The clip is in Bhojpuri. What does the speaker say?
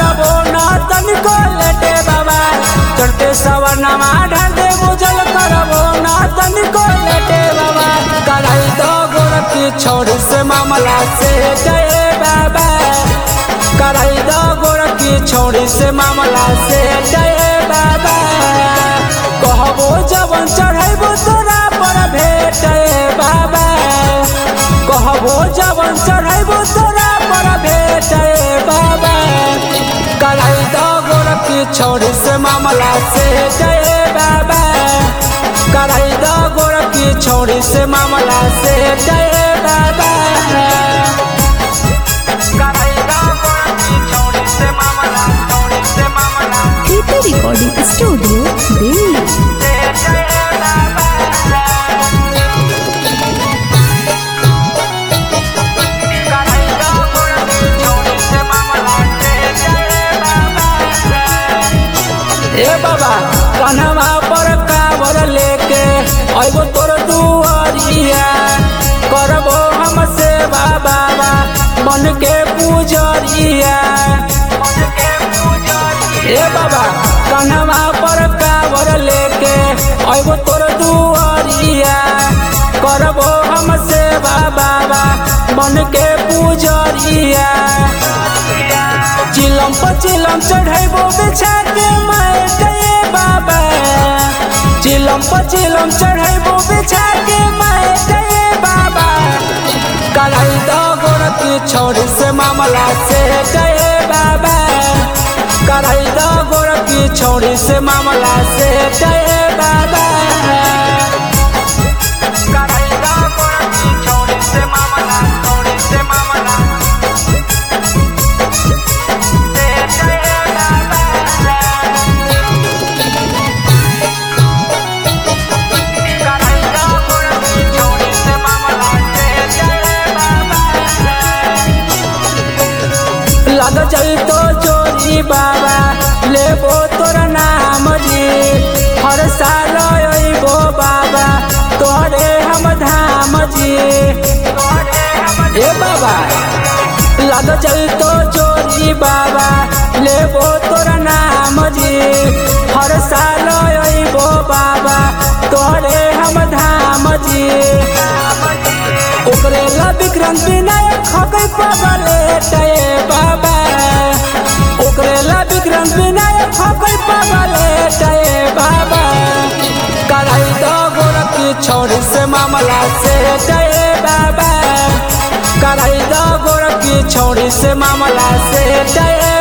करबो ना तनिको लेटे बाबा चढ़ते सवनमा ढाल दे बुझल करबो ना तनिको लेटे बाबा कराई दो गोरखी छोड़ी से मामला से गए बाबा कराई दो गोरखी छोड़ी से मामला से गए बाबा कहबो जवन चढ़ैबो तोरा पर भेटे बाबा कहबो जवन चढ़ैबो तोरा पर भेटे बाबा कराई दो गोरखी छोड़ी से मामला से गए बाबा कराई दो गोरखी छोड़ी से मामला से गए बाबा कराई दो गोरखी छोड़ी से मामला छोड़ी से मामला कृति रिकॉर्डिंग स्टूडियो दिल्ली से गए बाबा ए बाबा कन्हवा पर कावर लेके अइबो तोर दुआरिया करबो हम सेवा बाबा मन के पूजरिया ए बाबा कन्हवा पर कावर लेके अइबो तोर दुआरिया करबो हम सेवा बाबा मन के पूजरिया चिलम पर चिलम चढ़ैबो बिछा के माय गए बाबा चिलम पर चिलम चढ़ैबो बिछा के माय गए बाबा कराई दो गोरखी छोड़ी से मामला से गए बाबा कराई दो गोरखी छोड़ी से मामला से गए बाबा कराई दो गोरखी छोड़ी से मामला छोड़ी से मामला लग जाई तो चोरी बाबा लेबो तोर नाम जी हर साल अइबो बाबा तोरे हम धाम जी ए बाबा लग जाई तो चोरी बाबा लेबो तोर नाम जी हर साल अइबो बाबा तोरे हम धाम जी ओकरे ला विक्रम विनायक खकै पगले टए बाबा ओकरे ला विक्रम विनायक खकै पगले टए बाबा कराई दो गोरखी छोड़ी से मामला से टए बाबा कराई दो गोरखी छोड़ी से मामला से टए